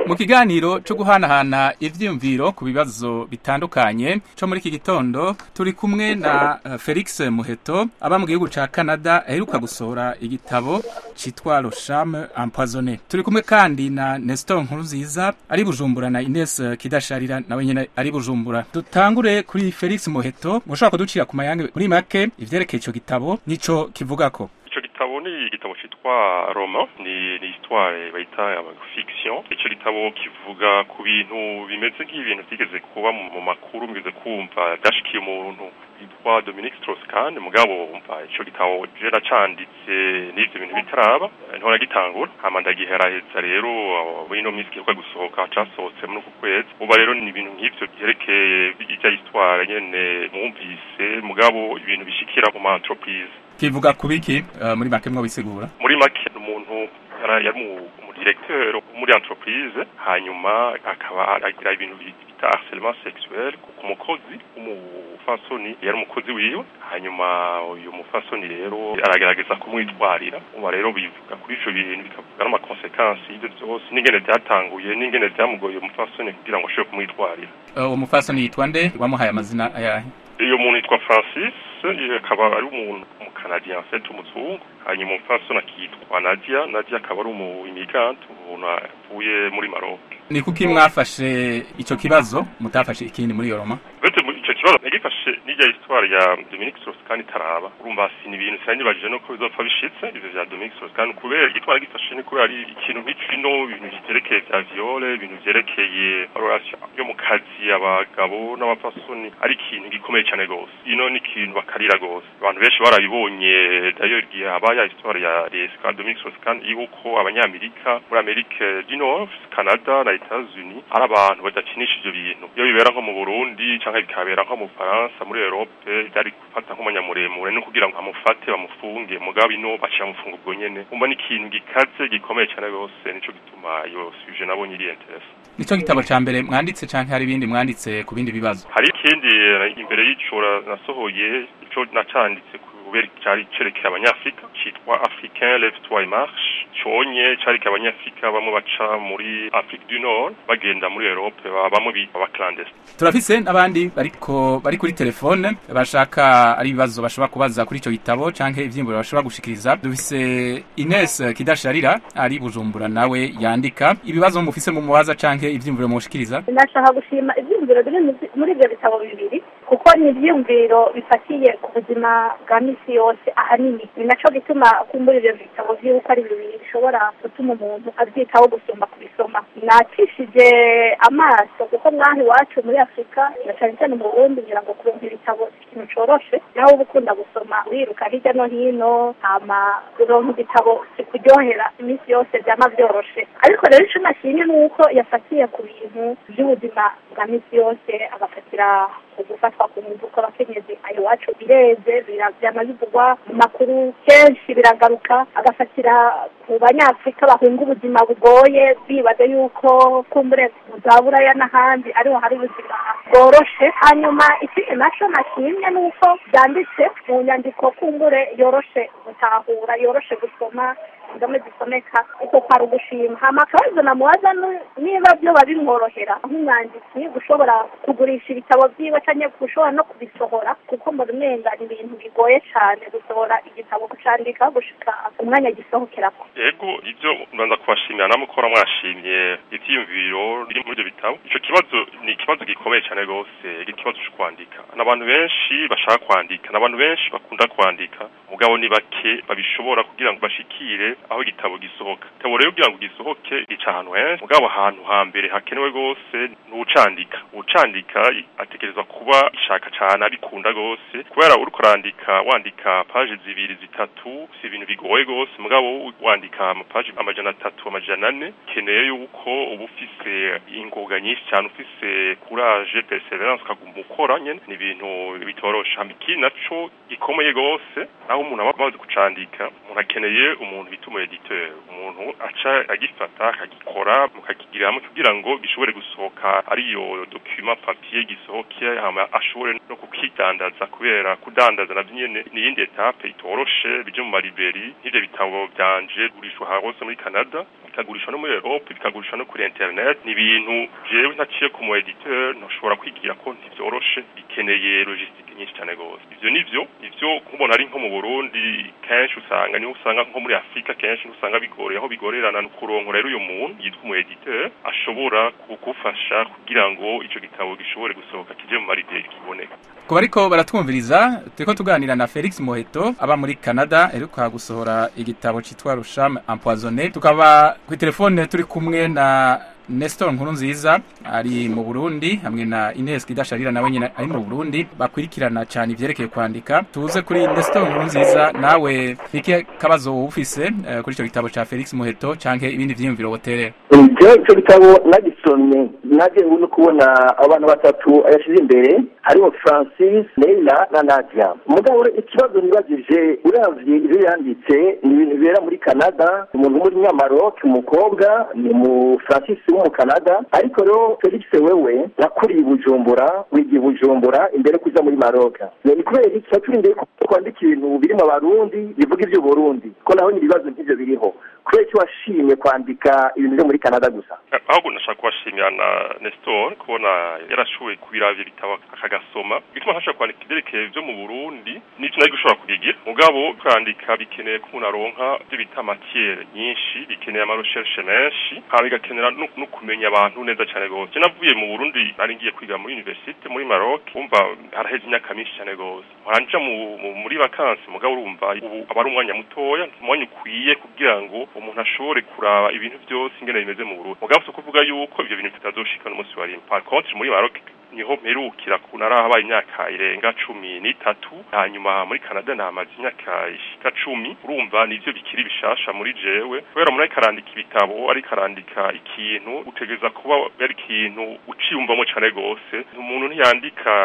mu kiganiro cyo guhanahana ivyiyumviro ku bibazo bitandukanye cyo muri iki gitondo turi kumwe na uh, Felix Muheto aba mu gihugu ca Canada aheruka gusohora igitabo citwa Le Charme Empoisonné turi kumwe kandi na Nestor Nkuruziza ari Bujumbura na Ines uh, Kidasharira nawe nyene ari Bujumbura dutangure kuri Felix Muheto mushobora kuducira ku mayange muri make ivyerekeye ico gitabo nico kivugako ico gitabo ni igitabo citwa roman ni ni histoire bayita fiction ico gitabo kivuga ku bintu bimeze nk'ibintu byigeze kuba mu makuru mugeze kumva byashikiye umuntu yitwa Dominique Strauss-Kahn mugabo umva ico gitabo je nacanditse n'ivyo bintu bitaraba ntora gitangura hama ndagiheraheza rero muri ino minsi kiheruka gusohoka casohotse muri uku kwezi uba rero ni ibintu nk'ivyo vyerekeye ijya histoire nyene mwumvise mugabo ibintu bishikira mu ma entreprise kivuga kubiki uh, muri make mwabisigura muri make umuntu yari mu directeur muri entreprise hanyuma akaba agira ibintu bita harcèlement sexuel ku mukozi umufasoni yari umukozi wiwe hanyuma uyu mufasoni rero aragerageza kumwitwarira uba rero bivuga kuri ico bintu bikavuga n'amakonsekansi y'ivyo vyose n'ingene vyatanguye n'ingene vyamugoye umufasoni kugira ngo ashobore kumwitwarira uwo uh, mufasoni yitwa nde wamuhaye amazina ayahe iyo muntu yitwa francis akaba ari umuntu umukanadiya afite umuzungu hanyuma umupfasoni akitwa nadia nadia akaba ari umu immigrant umuntu avuye muri maroc ni kuki mwafashe ico kibazo mutafashe ikindi muri iyo roma ico kibazo nagifashe n'irya histoire ya Dominique Strauss-Kahn itaraba urumva si ni ibintu sinibajije no ko bizopfa bishitse ivyo vya Dominique Strauss-Kahn kubera igitwara gifashe ni kubera ari ikintu nk'ikino ibintu vyerekeye vya viole ibintu vyerekeye relation yo mu kazi abagabo n'abapfasoni ari ikintu gikomeye cyane gose ino ni ikintu bakarira gose abantu benshi barabibonye d'ailleurs igihe habaye histoire ya Resca Dominique Strauss-Kahn yuko abanyamerika muri Amerika du Nord Canada na Etats-Unis ari abantu badakinisha ivyo bintu iyo bibera nko mu Burundi canke bikabera nko mu Faransa muri Europe byari gufata nk'umunyamuremure no kugira ngo amufate bamufunge mugabo ino baciye amufunga ubwo nyene umva ni ikintu gikaze gikomeye cyane gose nico gituma iyo sujet nabonye iri interesse nico gitabo ca mbere mwanditse canke hari ibindi mwanditse ku bindi bibazo hari ikindi imbere y'icura nasohoye ico nacanditse kubera cyari cerekeye abanyafrika citwa africain lève toi et marche conye carike abanyafrika bamwe baca muri Afrique du Nord bagenda muri Europe bamwe bita abaclandestine turafise n'abandi bariko bari kuri telefone bashaka ari ibibazo bashobora kubaza kuri ico gitabo canke ivyimburo bashobora gushikiriza dufise Ines Kidasharira ari Bujumbura nawe yandika ibibazo mufise mu mubaza canke ivyimburo mushikiriza ndashaka gushima ivyiyumviro biri muri ivyo bitabo bibiri kuko ni ivyiyumviro bifatiye ku buzima bwa misi yose ahanini ni naco gituma kumbura ivyo bitabo vy'uko ari bibiri bishobora gutuma umuntu avyitaho gusumba kubisoma nakishije amaso kuko mwaha iwacu muri afurika na cane cane mu burundi ngira ngo kuronka ibitabo ikintu coroshe nawe uba ukunda gusoma wiruka hirya no hino hama kuronka igitabo kikuryohera iminsi yose vyama vyoroshe ariko rero ico nashimye ni uko yafatiye ku bintu vy'ubuzima bwa misi yose agafatira ugufatwa ku nguvu kw'abakenyezi ayo iwacu bireze vyama bivugwa mu makuru kenshi biragaruka agafatira ku banyafurika bahunga ubuzima bugoye bibaza yuko kumbure mu za buraya n'ahandi ariho hari ubuzima bworoshe hanyuma ikindi naco nashimye ni uko vyanditse mu nyandiko kumbure yoroshe gutahura yoroshe gusoma indome zisomeka uko kwari ugushima hama akabazo namubaza niba vyoba bimworohera nk'umwanditsi gushobora kugurisha ibitabo vyiwe canke gushobora no kubisohora kuko mbona umenga ni ibintu bigoye cane gusohora igitabo kucandika gushika umwanya gisohokerako yego ivyo mbanza kubashimira namukora mwashimye ivyiyumviro biri muri ivyo bitabo ico kibazo ni ikibazo gikomeye cane gose ikibazo co kwandika n'abantu benshi bashaka kwandika n'abantu benshi bakunda kwandika mugabo ni bake babishobora kugira ngo bashikire aho igitabo gisohoka igitabo rero kugira ngo gisohoke gica ahantu henshi mugabo ahantu hambere hakenewe gose ni ucandika ucandika ategerezwa kuba ishaka cane abikunda gose kubera uriko urandika wandika paje zibiri zitatu si ibintu bigoye gose mugabo wandika amapaje amajana atatu amajana ane keneye yuko uba ufise ingoga nyinshi cyane ufise courage perseverance ukaguma ukora nyene ni ibintu bitorosha ikindi naco gikomeye gose naho umuntu aba amaze kucandika umuntu akeneye umuntu bita umu editeur umuntu aca agifata akagikora mukakigira hamwe kugira ngo gishobore gusohoka ariyo document papier gisohoke hama ashobore no kukidandaza kubera kudandaza navyo nyene ni iyindi etape itoroshe bije mu mariberi nk'ivyo bitabo vyanje gurishwa hose muri Canada bikagurishwa no muri Europe bikagurishwa no kuri internet ni ibintu jewe ntaciye ku mu editeur ntushobora kwigira ko ntivyoroshe bikeneye logistique nyinshi cyane gose ivyo nivyo ivyo kubona ari nko mu Burundi kenshi usanga niho usanga nko muri Afrika kenshi usanga bigoreye aho bigorerana no kuronka rero uyu muntu yitwa umu editeur ashobora kugufasha kugira ngo ico gitabo gishobore gusohoka kije mu maribye kiboneka kuba ariko baratwumviriza turiko tuganira na Felix Moheto aba muri Canada eruka gusohora igitabo citwa Rusham Empoisonné tukaba ku telefone turi kumwe na Nestor Nkurunziza ari mu Burundi hamwe na Ines Kidasharira nawe nyine ari mu Burundi bakwirikirana cyane ivyerekeye kwandika tuze kuri Nestor Nkurunziza nawe iki kabazo ufise uh, kuri ico gitabo ca Felix Muheto canke ibindi vyiyumviro woterera je ico gitabo nagisomye naje no kubona abantu batatu ayashize imbere hariho Francis Leila na Nadia mugabo ikibazo nibajije uravye ivyo yanditse ni ibintu bibera muri Canada umuntu muri Nyamaroc umukobwa ni mu Francis wo mu Canada ariko rero Felix wewe yakuriye i Bujumbura wigiye Bujumbura imbere kuza muri Maroc ni kubera iki yaturindeye kwandika ibintu biri mu Barundi bivuga ivyo Burundi ko naho ni ibibazo nk'ivyo biriho kubera iki washimye kwandika ibintu byo muri Canada gusa ahubwo nashaka kubashimira na Nestor kubona yarashoboye kubiravya ibitabo akagasoma bituma ntashaka kwandika ivyerekeye vyo mu Burundi n'ivyo nari gushobora kubigira mugabo kwandika bikeneye ko umuntu aronka ivyo bita matière nyinshi bikeneye ama recherche menshi haba bigakenera no kumenya abantu neza cyane gose navuye mu Burundi nari ngiye kwiga muri universite muri Maroc umva haraheze imyaka myinshi cyane gose nkanja muri vacances mugabo urumva ubu aba ari umwanya mutoya umwanya ukwiye kugira ngo umuntu ashobore kuraba ibintu byose ingene bimeze mu Burundi mugabo so kuvuga yuko ivyo bintu bitazoshika n'umunsi wa rimwe par contre muri Maroc niho mperukira kuna habaye imyaka irenga cumi n'itatu hanyuma muri Canada namaze imyaka ishika cumi urumva nivyo bikiri bishasha muri jewe kubera umuntu ariko arandika ibitabo ariko arandika ikintu utegereza kuba ari ikintu uciyumvamo cane gose umuntu ntiyandika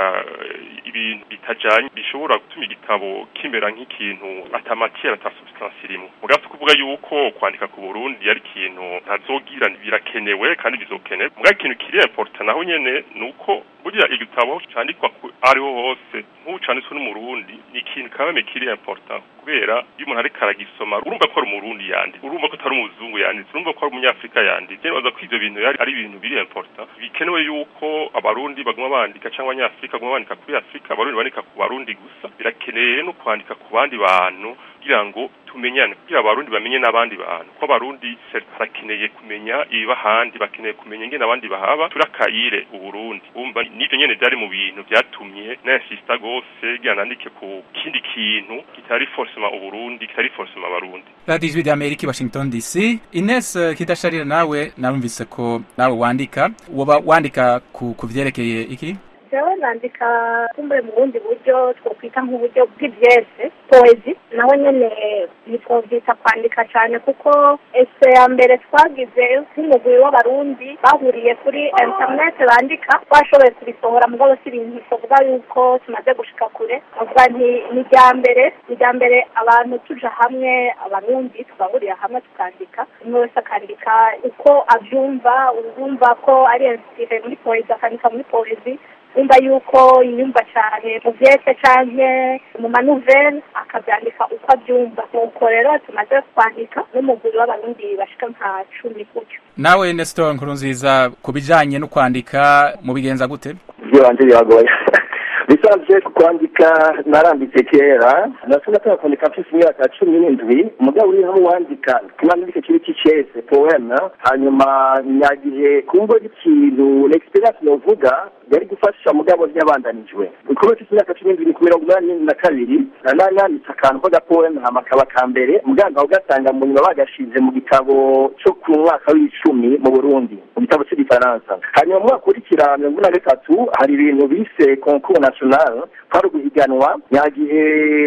ibintu bitajanye bishobora gutuma igitabo kimera nk'ikintu atamatiere ata substance irimo mugabo kuvuga yuko kwandika ku Burundi ari ikintu ntazogira birakenewe kandi bizokenewe mugabo ikintu kiri important naho nyene nuko burya igitabo candikwa ariho hose nk'ubu canditswe n'umurundi ni ikintu kabame kiri important kubera iyo umuntu ariko aragisoma urumva ko ari umurundi yanditse urumva ko atari umuzungu yanditse urumva ko ari umunyafrika yanditse nibaza ko ivyo bintu ari ibintu biri important bikenewe yuko abarundi baguma bandika cyangwa abanyafrika baguma bandika kuri afurika abarundi bandika ku barundi gusa birakeneye no kwandika ku bandi bantu kugira ngo tumenyane kugira abarundi bamenye n'abandi bantu ko abarundi barakeneye kumenya ibiba ahandi bakeneye kumenya ingene abandi bahaba turakayire uburundi umva n'ivyo nyene vyari mu bintu vyatumye n'insista gose kugira nandike ku kindi kintu kitari forcément uburundi kitari forcément abarundi radiyo ijwi ry'amerika i washington dc ines uh, kidasharira nawe narumvise ko nawe wandika woba wandika ku, ku vyerekeye iki jewe nandika kumbure mu bundi buryo twokwita nk'uburyo bw'ivyese poezi naho nyene ntitwovyita kwandika cane kuko ese ya mbere twagize nk'umugwi w'abarundi bahuriye kuri internet bandika twashoboye kubisohora mugabo si ibintu tuvuga yuko tumaze gushika kure avuga nti ni irya mbere ni irya mbere abantu tuja hamwe abarundi tugahurira hamwe tukandika umwe wese akandika uko avyumva urumva ko ari inspire muri poezi akandika muri poezi wumva yuko yiyumva cyane mu vyese canke mu manuvere akavyandika uko avyumva nuko rero tumaze kwandika n'umuguri w'abarundi bashika nka cumi gutyo nawe nestor nkurunziza ku bijanye no kwandika mubigenza gute ivyo banje biragoye bisanzwe kwandika naranditse kera nasi natanga kwandika mfise imyaka cumi n'indwi umugabo uri hamwe wandika kinandike kibi c'icese poeme hanyuma nyagihe kumva ikintu l'experience novuga yari gufasha mugabo ntiyabandanijwe kuko mfise imyaka cumi n'indwi ku mirongo umunani na kabiri nari nanditse akantu k'agapoeme hama kaba ka mbere muganga ugasanga mu nyuma bagashize mu gitabo co ku mwaka w'icumi mu burundi mu gitabo c'igifaransa hanyuma mu mwaka ukurikira mirongo ine na gatatu hari ibintu bise concours national kwari guhiganwa nyagihe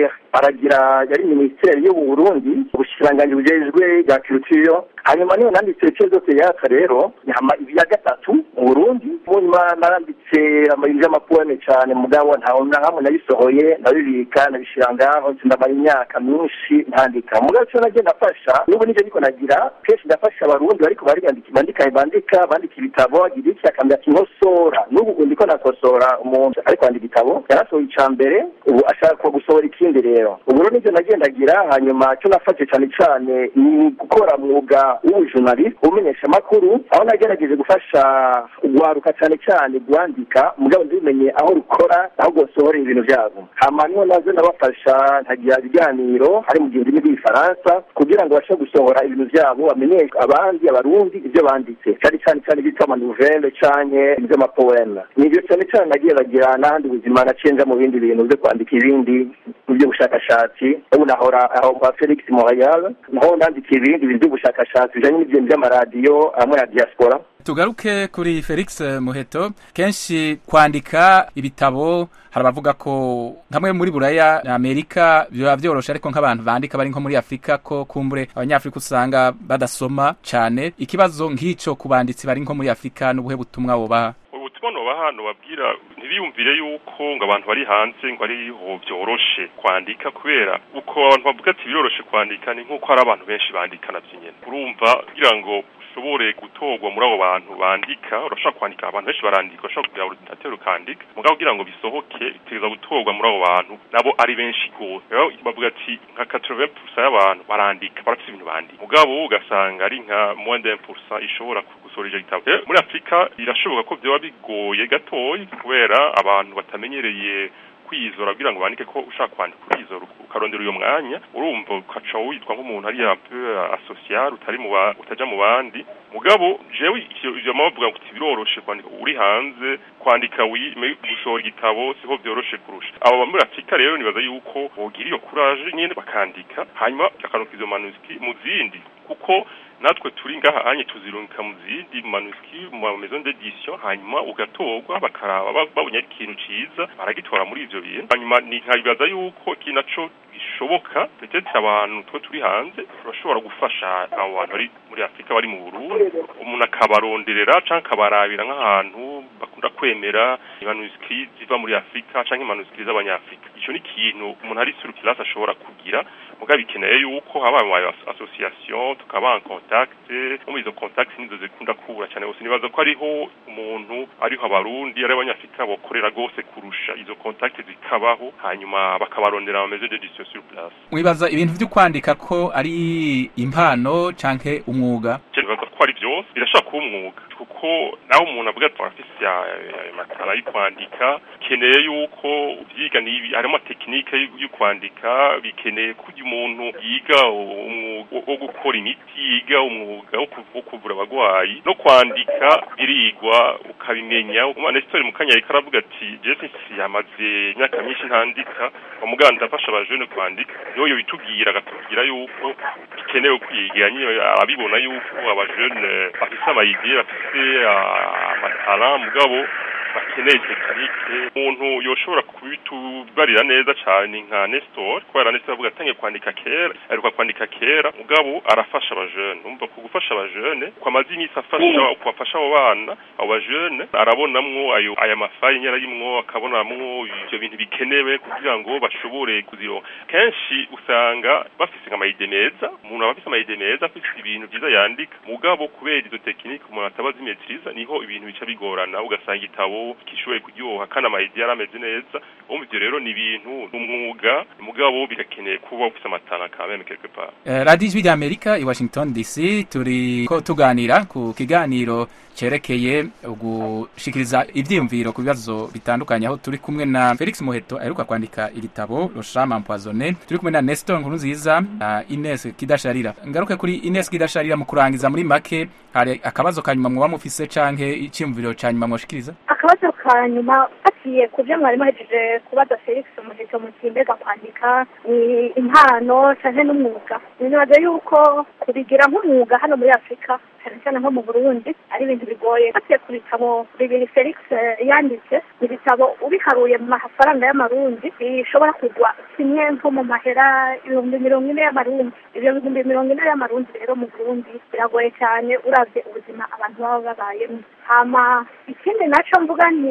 aragira yari minisiteri yo mu burundi ubushikiranganji bujejwe bwa culture hanyuma niyo nanditse cezo théâtre rero nyama ibya gatatu mu burundi munyuma naranditse amayiri y'amapoeme cane mugabo ntawe na hamwe nabisohoye ndabibika nabishira ngaho ndamara imyaka myinshi ntandika mugabo co nagiye ndafasha n'ubu nivyo niko nagira kenshi ndafasha abarundi bariko bariyandika bandika bandika bandika ibitabo agira iki akambwira ati nkosora n'ubu ndiko nakosora umuntu ariko kwandika igitabo yarasohoye ica mbere mbere ubu ashaka gusohora ikindi rero ubu rero nibyo nagendagira hanyuma cyo nafashe cyane cyane ni gukora mwuga w'ubujunaliste umenyesha amakuru aho nagerageje gufasha urwaruka cyane cyane rwandika mugabo ntibimenye aho rukora aho rwosohora ibintu byabo hama niho nazo nabafasha nkagira ibiganiro hari mu gihe ndimi rw'ifaransa kugira ngo bashe gusohora ibintu byabo bamenyeshe abandi abarundi ibyo banditse cyane cyane cyane bita amanuvele canke iby'amapoema nibyo cyane cyane nageragira n'ahandi buzima nacenja mu bindi bintu byo kwandika ibindi mu by'ubushakashatsi ubu nahora aho kwa felix montreal naho nandika ibindi bintu by'ubushakashatsi bijanye n'ibintu by'amaradiyo amwe ya diaspora tugaruke kuri felix muheto kenshi kwandika ibitabo hari abavuga ko nkamwe muri buraya na amerika biba byoroshe ariko nk'abantu bandika bari nko muri afurika ko kumbure abanyafurika usanga badasoma cyane ikibazo nk'icyo ku banditsi bari nko muri afurika n'ubuhe butumwa bubaha ubutumwa nubaha hano babwira ntibiyumvire yuko ngo abantu bari hanze ngo ariho byoroshe kwandika kubera uko abantu bavuga ati biroroshe kwandika ni nk'uko hari abantu benshi bandika navyo nyene urumva kugira ngo ushobore gutorwa muri abo bantu bandika urashobora kwandika abantu benshi barandika urashobora kugira ordinateur ukandika mugabo kugira ngo bisohoke biteza gutorwa muri abo bantu nabo ari benshi gose rero bavuga ati nka 80% y'abantu barandika barafite ibintu bandika mugabo ugasanga ari nka moins d'un pourcent ishobora gusohora ivyo gitabo muri afurika birashoboka ko vyoba bigoye gatoyi kubera abantu batamenyereye kwizora kugira ngo bandike ko ushaka kwandika urizora ukarondera uyo mwanya urumva ukaca witwa nk'umuntu ari un peu asocial utari mu utaja mu bandi mugabo jewe ivyo mabavuga ngo biroroshe kwandika uri hanze kwandika wi gusohora igitabo siho vyoroshe kurusha abo muri Afrika rero nibaza yuko bogira iyo courage nyene bakandika hanyuma bakanuka izo manuscrits mu zindi kuko natwe turi ngaha anye tuzirungika mu zindi manuscrits mu maison d'édition hanyuma ugatorwa bakaraba babonye ikintu ciza baragitora muri ivyo bintu hanyuma ni nkabibaza yuko iki naco bishoboka peut-être abantu twe turi hanze turashobora gufasha abo bantu bari muri Afrika bari mu Burundi umuntu akabaronderera canke akabarabira nk'ahantu bakunda kwemera manuscrits ziva muri Afrika canke manuscrits z'abanyafrika ico ni ikintu umuntu ari sur place ashobora kugira mugabo bikeneye yuko haba ama association tukaba en contact mu izo contact nizo zikunda kubura cyane gose nibaza ko ariho umuntu ariho abarundi ari abanyafrika bokorera gose kurusha izo contact zikabaho hanyuma bakabarondera ama maison d'édition sur place mwibaza ibintu byo kwandika ko ari impano canke umwuga nibaza ko ari byose birashobora kuba umwuga kuko naho umuntu avuga ati afise amatara yo kwandika keneye yuko vyiga nibi harimo tekinike yo kwandika bikeneye ko umuntu yiga umwuga wo gukora imiti yiga umwuga wo kuvura abagwayi no kwandika birigwa ukabimenya umwana esitori mu kanya ariko aravuga ati jesi yamaze imyaka myinshi ntandika umuganda afasha abajene kwandika niyo bitubwira agatubwira yuko bikenewe kwiga nyine abibona yuko abajene bafise amayideye bafise amatara mugabo bakeneye tekinike umuntu yoshobora kubitubarira neza cyane nka Nestor kubera Nestor avuga atangiye kwandika kera aruka kwandika kera mugabo arafasha abajene umva ku gufasha abajene kwa amazi iminsi afasha kubafasha abo bana abo bajene arabonamwo ayo aya mafayi nyara yimwo akabonamwo ivyo bintu bikenewe kugira ngo bashobore kuzironka kenshi usanga bafise amayide meza umuntu aba afise amayide meza afise ibintu vyiza yandika mugabo kubera izo tekinike umuntu ataba zimetriza niho ibintu bica bigorana ugasanga igitabo kishoboye kuryoha kandi amayidi yarameze neza umva ivyo rero ni ibintu umwuga mugabo birakeneye kuba ufise amatara kameme quelque part uh, radio ijwi rya amerika i washington dc turi ko tuganira ku kiganiro cerekeye gushikiriza ivyiyumviro ku bibazo bitandukanye aho turi kumwe na felix muheto aheruka kwandika igitabo roshama empoisonne turi kumwe na nestor nkuru nziza na ines kidasharira ngaruke kuri ines kidasharira mu kurangiza muri make hari akabazo ka nyuma muba mufise canke iciyumviro ca nyuma mwoshikiriza akabazo ka nyuma fatiye ku byo mwari muhejeje kubaza felix muheto muti mbega kwandika ni impano canke n'umwuga nibaza yuko kubigira nk'umwuga hano muri afurika cyane cyane nko mu burundi ari ibintu bigoye fatiye ku bitabo bibiri felix yanditse ibitabo ubiharuye mu mafaranga y'amarundi bishobora kugwa kimwe nko mu mahera ibihumbi mirongo ine y'amarundi ibyo bihumbi mirongo ine y'amarundi rero mu burundi biragoye cyane uravye ubuzima abantu baba babayemo hama ikindi naco mvuga nti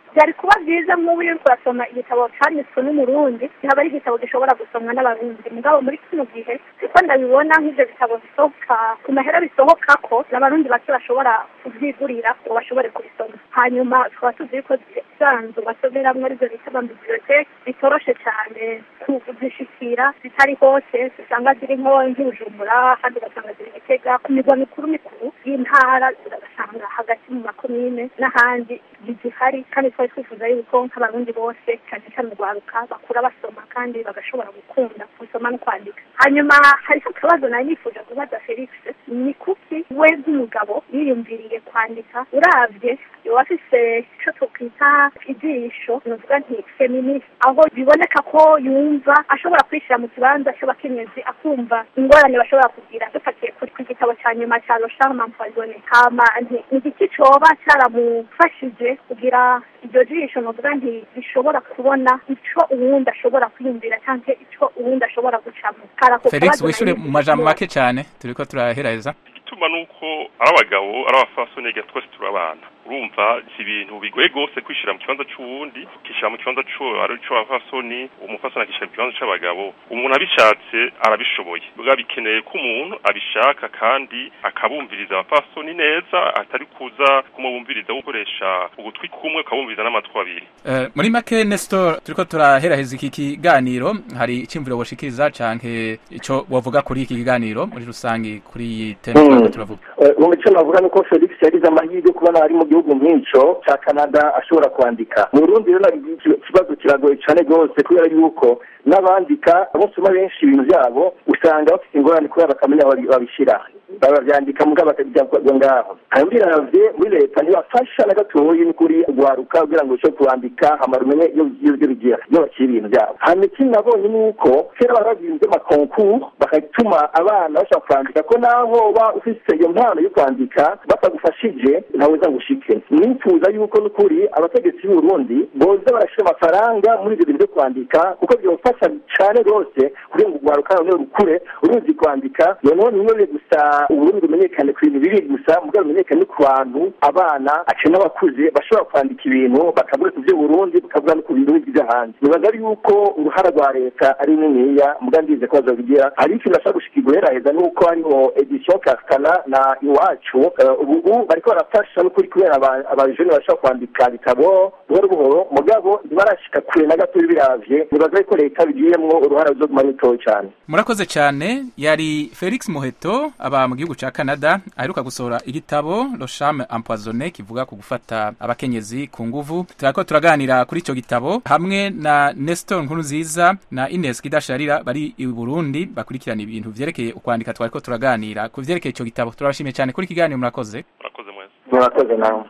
byari kuba byiza nk'ubu uri kurasoma igitabo cyanditswe n'umurundi kikaba ari igitabo gishobora gusomwa n'abarundi mugabo muri kino gihe siko ndabibona nk'ibyo bitabo bisohoka ku mahera bisohoka ko n'abarundi bake bashobora kubyigurira ngo bashobore kubisoma hanyuma tukaba tuzi yuko isanzu basomeramwo aribyo bita amabibiriyoteke bitoroshe cyane kuzishikira zitari hose usanga ziri nko nk'ibujumbura kandi ugasanga ziri gitega ku mirwa mikuru mikuru y'intara ugasanga hagati mu makomine n'ahandi zihari kandi twari twifuza yuko nk'abarundi bose cyane cyane urwaruka bakura basoma kandi bagashobora gukunda gusoma no kwandika hanyuma hariho akabazo nari nifuje kubaza felix ni kuki we nk'umugabo yiyumviriye kwandika uravye yoba afise ico twokwita ijisho nuvuga nti feminist aho biboneka ko yumva ashobora kwishira mu kibanza c'abakenyezi akumva ingorane bashobora kugira dufatiye kuri ku gitabo ca nyuma ca Rochard Empoisonné hama nti igiki coba caramufashije kugira iryo jisho nuvuga nti rishobora kubona ico uwundi ashobora kwiyumvira canke ico uwundi ashobora gucamo Felix wishure mu majambo make cane turiko turaheraheza igituma nuko ari abagabo ari abafasoni twese turabana urumva si ibintu bigoye gose kwishira mu kibanza c'uwundi ukishira mu kibanza c'uwo ari co abafasoni umufasoni akishira mu kibanza c'abagabo umuntu abishatse arabishoboye bwa bikeneye ko umuntu abishaka kandi akabumviriza abafasoni neza atari kuza kumubumviriza gukoresha ugutwi kumwe ukabumviriza n'amatwi abiri uh, muri make Nestor turiko turaheraheza iki kiganiro hari icimviro woshikiriza canke ico wovuga kuri iki kiganiro muri rusangi kuri iyi tema turiko turavuga mu mico navuga nuko Felix yagize amahirwe kubona ari mu gihugu nk'ico ca Canada ashobora kwandika mu Burundi rero ikibazo kiragoye cane rwose kubera yuko n'abandika abasoma benshi ibintu byabo usanga bafite ingorane kubera bakamenya aho babishira babyandika mugabo bakabijya ngaho hanyuma biravye muri leta ntibafasha na gatoyi n'ukuri gwaruka kugira ngo ushobore kuwandika hamara umenye iyo bigira iyo bakira ibintu byabo hanyuma ikindi nabonye ni uko kera bari bagize amakonkuru bakatuma abana bashobora kwandika ko naho ba ufise iyo mpano yo kwandika batagufashije nawe uza ngushike nifuza yuko n'ukuri abategetsi b'uburundi boza barashira amafaranga muri ibyo bintu byo kwandika kuko byofasha cane rwose kugira ngo ugwaruka noneho rukure uruzi kwandika noneho nimwe gusa uburundi bumenyekane ku bintu biri gusa mugabo bumenyekane ku bantu abana ace n'abakuze bashobora kwandika ibintu bakavuga ku by'uburundi bakavuga no ku bintu bigize hanze nibaza ari yuko uruhara rwa leta ari niniya muga ndize ko bazobigira hari ikintu ashaka gushikirwa heraheza nuko hariho edition kaskana na iwacu ubu bariko barafasha n'ukuri kubera abajene bashobora kwandika ibitabo buhoro buhoro mugabo ntibarashika kure na gato biravye nibaza ko leta bigiyemwo uruhara ruzoguma rutoyi cane murakoze cane yari Felix Muheto aba mu gihugu ca Canada aheruka gusohora igitabo Rocham Empoisonné kivuga ku gufata abakenyezi ku nguvu turako turaganira kuri ico gitabo hamwe na Nestor Nkuruziza na Ines Kidasharira bari i Burundi bakurikirana ibintu vyerekeye ukwandika twariko turaganira ku vyerekeye ico gitabo turabashimiye cyane kuri kiganiro murakoze murakoze mwese murakoze nawe